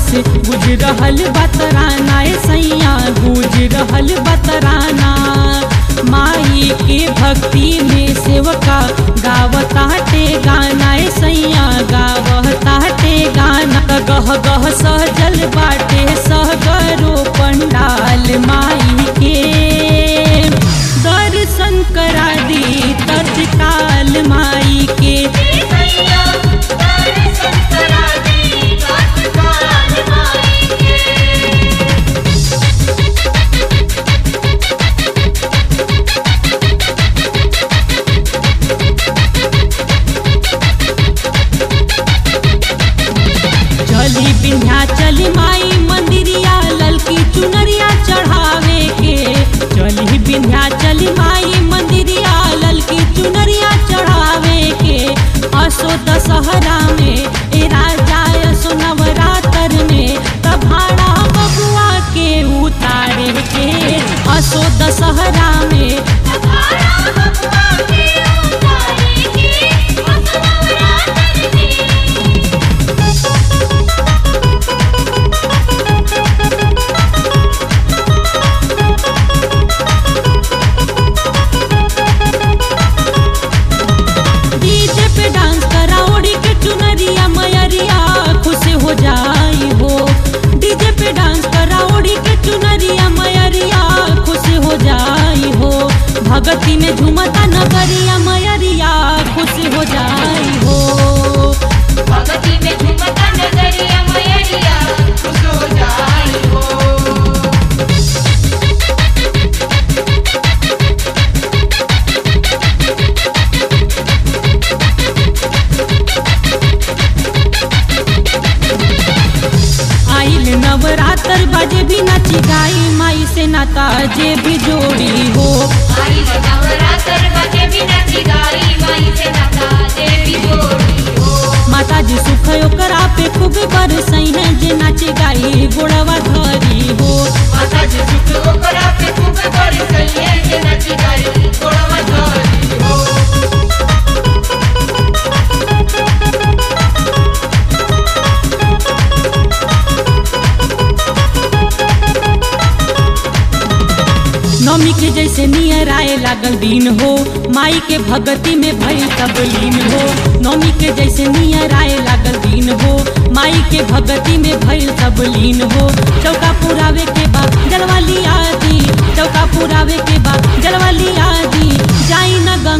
से गुज रहल बतराना ए सैया गुज रहल बतराना माई के भक्ति में सेवका गावताटे गाना ए सैया गावताटे गाना गह गह सहजल बाटे सहगरो पंडाल माई के दर्शन करा दी तत्काल माई के भैया दर्शन करा दे तत्काल माई के चली बिन्हा चली माई मंदिरिया ललकी चुनरिया चढ़ावे के चली बिन्हा चली माई मंदिरिया ललकी चुनरिया चढ़ावे के असो दशहरा में ए राजा असो नवरात्र में तभाड़ा बबुआ के उतारे के असो दशहरा में सखारा बबुआ के उतारे के असनवरात्र में डीजे पे डांस करा ओढ़ी के चुनरिया मयरिया खुश हो जाई हो डीजे पे डांस करा ओढ़ी के चुनरिया मयरिया खुश हो जाई हो भगती में झूमता नगरिया मयरिया खुश हो जाई हो भगती में झुमता नगरिया मयरिया खुश हो जाई हो आइल नवरात्र बजे भी नाची गाई माई से नाता जे भी जोड़ी हो आई नवरात्र बजे बिना चिगाई माई से नाता देवी जोड़ी हो माता जी सुख ओकरा पे खूब बरसई है जे नाचे गाई गोड़वा धरी हो माता जी सुख ओकरा पे खूब बड़ी सही है जे नची गाई गोड़वा धरी हो नौमी के जैसे नियर आए लागल दिन हो माई के भगती में भइल तब लीन हो नौमी के जैसे नियर आए लागल दिन हो माई के भगती में भइल तब लीन हो चौका पुरावे के बाद जलवाली आदि चौका पुरावे के बाद जलवाली आदि जाई न गंगा